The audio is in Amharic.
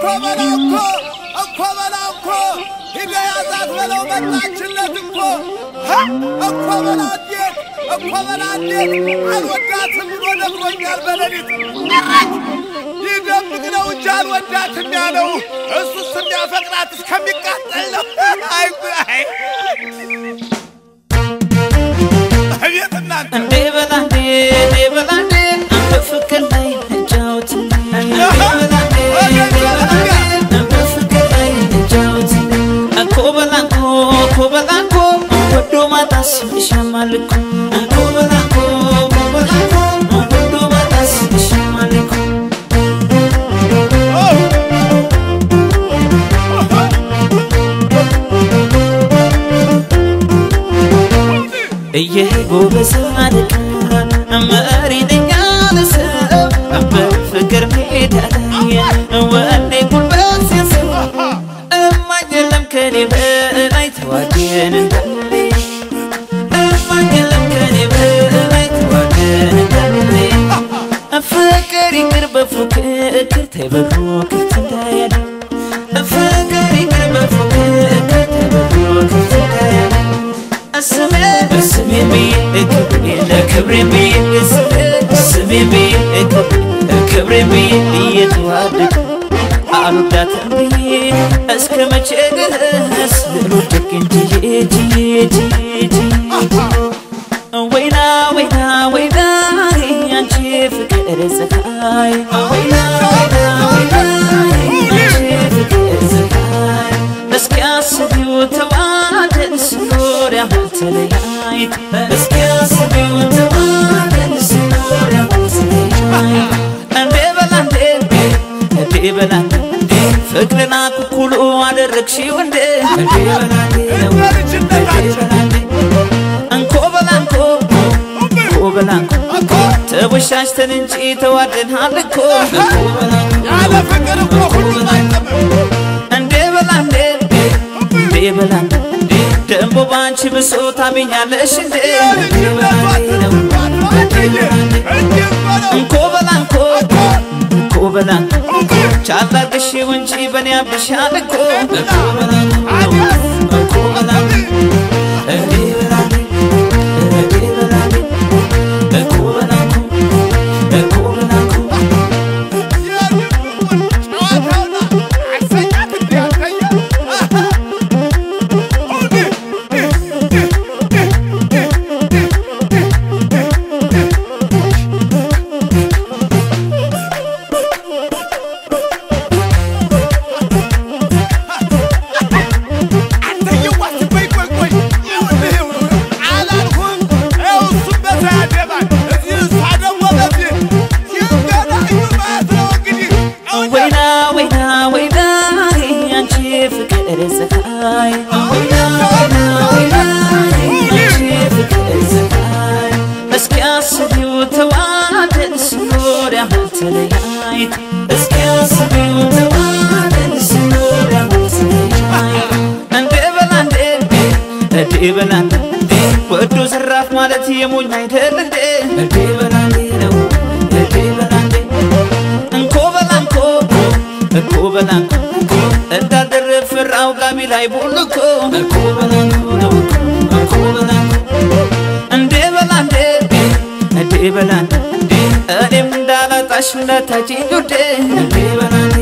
እኮ በለው እኮ እኮ በለው እኮ ሂደ ያዛት በለው መጣችለት እኮ ሀ! እኮ በለው እንዴት እኮ በለው እንዴት አልወዳትም ብሎ ነግሮኛል በሌሊት ነራች ይደብቅ ነው እንጂ አልወዳትም ያለው እሱስ የሚያፈቅራት እስከሚቃጠል ነው። አይ አይ አቤት እናንተ እንዴ በላንዴ እንዴ በላንዴ በፍቅር ላይ እንጫወት እንዴ በላንዴ እንዴ በላንዴ በፍቅር ላይ እንጫወት እኮ በላንኮ እኮ በላንኮ ወዶ ማጣስ ይሻማል እኮ እኮ በላንኮ እኮ በላንኮ ወዶ ማጣስ ይሻማል እኮ እየጎበዝ አለቃ መሪ ነኝ ያለ ሰው በፍቅር ሜዳ ላይ ወኔ ጉልበት ሲያንሰው እማኝ የለም ከኔ በላይ ተዋደን እንዳለ እማኝ የለም ከኔ በላይ ተዋደን እንዳለ ፍቅር ይቅር በፉክክር ተይ በፉክክር እንዳያለ ፍቅር ይቅር በፉክክር ተይ በፉክክር እንዳያለ ስሜ ስሜ ብዬ ክብሬ ለክብሬ ብዬ ስሜ ብዬ ክብሬ ብዬ እየተዋደድ አልወዳትም ብዬ እስከ መቼ ድረስ ልወድቅ እንጂ ጂ ጂ ወይና ወይና ወይና ያንቺ ፍቅር ፀሐይ ወይና ወይና ወይና ያንቺ ፍቅር ፀሐይ እስኪ አስቢው ተዋደን ስኖር ያህል ተለያይት እስኪ አስቢው ተዋደን ስኖር ያህል ተለያይት እንዴ በላንዴ እንዴ በላንዴ ፍቅርን አኩኩሉ አደረግሽው እንዴ እንዴ በላንዴ ነው እንዴ በላንዴ እንኮ በላንኮ እንኮ በላንኮ ተወሻሽተን እንጂ ተዋደናል እኮ እንኮ በላንኮ ያለ ፍቅር እኮ ሁሉም አይጠምም። እንዴ በላንዴ እንዴ በላንዴ ደንቦ ባንቺ ብሶ ታሚኛለሽ እንዴ እንዴ በላንዴ ነው እንዴ በላንዴ እንኮ በላንኮ እንኮ በላንኮ ቻላርግሽው እንጂ በኔ አብሻል እኮ እንኮ በላንኮ እንኮ በላንኮ እንዴ በላንዴ እንዴ በላንዴ እንኮ በላንኮ እንኮ በላንኮ ጨዋታውና አሰኛት እንዴ አሰኛ ወይና ወይና ወይና ያንቺ ፍቅር ፀሐይ ወይና ወይና ወይና ያንቺ ፍቅር ፀሐይ እስኪ አስቢው ተዋደን ስኖር ያህል ተለያይት እስኪ አስቢው ተዋደን ስኖር ያህል ተለያይት እንዴ በላንዴ እንዴ በላንዴ ወዶ ዘራፍ ማለት የሞኝ አይደል እንዴ እንዴ በላንዴ ነው እንዴ በላንዴ እንኮ በላንኮ እንኮ በላንኮ እንዳደረ ፍራው ጋቢ ላይ ቡልኮ እንኮ በላንኮ ነው እንኮ በላንኮ እንዴ በላንዴ እንዴ በላንዴ እኔም እንዳላጣሽ እንዳታጪኝ ውዴ እንዴ በላንዴ